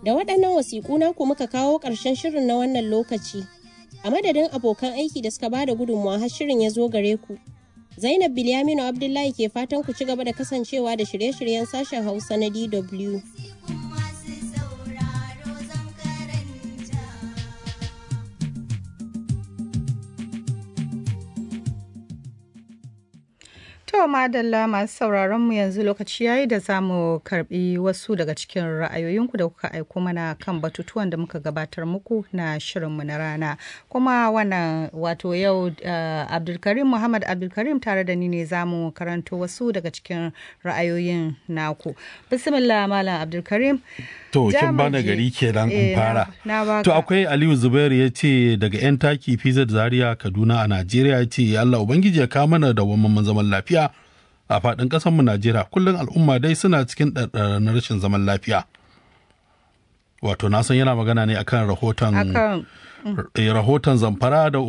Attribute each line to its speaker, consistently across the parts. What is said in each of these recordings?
Speaker 1: Da waɗannan wasiƙu naku muka kawo ƙarshen shirin na wannan lokaci. A madadin abokan aiki da suka bada gudunmawa har shirin ya zo gare ku. Zainab Bilyaminu Abdullahi ke fatan ku ci gaba da kasancewa da shirye-shiryen sashen Hausa na DW.
Speaker 2: To madalla masu sauraron mu yanzu lokaci yayi da za mu karbi wasu daga cikin ra'ayoyinku da kuka aiko mana kan batutuwan da muka gabatar muku na shirinmu na rana. Kuma wannan wato yau uh, Abdulkarim Muhammad Abdulkarim tare da ni ne za mu karanto wasu daga cikin ra'ayoyin naku. Bismillah Malam Abdulkarim.
Speaker 3: To, kin bana gari kenan in fara. To, akwai Aliyu Zubairu ya ce daga 'yan taki Fizar Zaria Kaduna a Najeriya ya ce Allah Ubangiji ya kawo mana da wamman zaman lafiya a faɗin ƙasarmu Najeriya. Kullum al'umma dai suna cikin na rashin zaman lafiya. Wato, na san yana magana ne akan rahoton rahoton zamfara da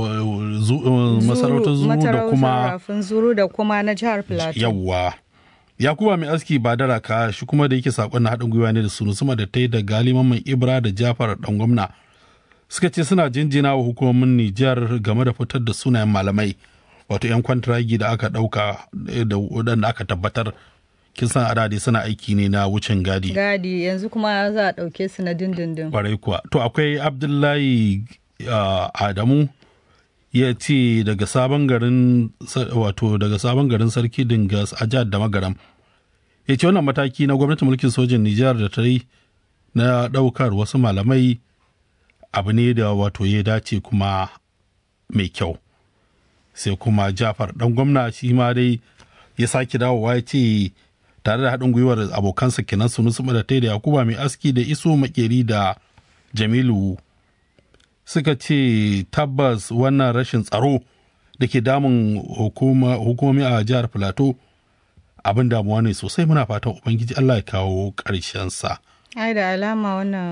Speaker 3: masarautar zuru da kuma
Speaker 2: zuru da kuma na jihar Plateau.
Speaker 3: Yawwa. yakuba mai aski ba da raka shi kuma da yake sakon na haɗin gwiwa ne da sunu sama da ta yi da galiman mai ibra da jafar dan gwamna suka ce suna jinjina wa hukumomin nijar game da fitar da sunayen malamai wato 'yan kwantiragi da aka ɗauka da waɗanda aka tabbatar kin san adadi suna aiki ne na wucin gadi
Speaker 2: gadi yanzu kuma za a ɗauke su na dindindin
Speaker 3: kwarai kuwa to akwai abdullahi adamu ya ce daga sabon garin wato daga sabon garin sarki dingas a jihar da magaram ya ce wannan mataki na gwamnatin mulkin sojin nijar da ta yi na ɗaukar wasu malamai abu ne da wato ya dace kuma mai kyau sai kuma jafar ɗan gwamna shi ma dai ya sake dawowa ya ce tare da haɗin gwiwar abokansa kenan sunu su da da yakuba mai aski da iso makeri da jamilu suka ce tabbas wannan rashin tsaro da ke damun hukumomi a jihar filato abin damuwa ne sosai muna fatan ubangiji allah ya kawo ƙarshensa.
Speaker 2: ai da alama wannan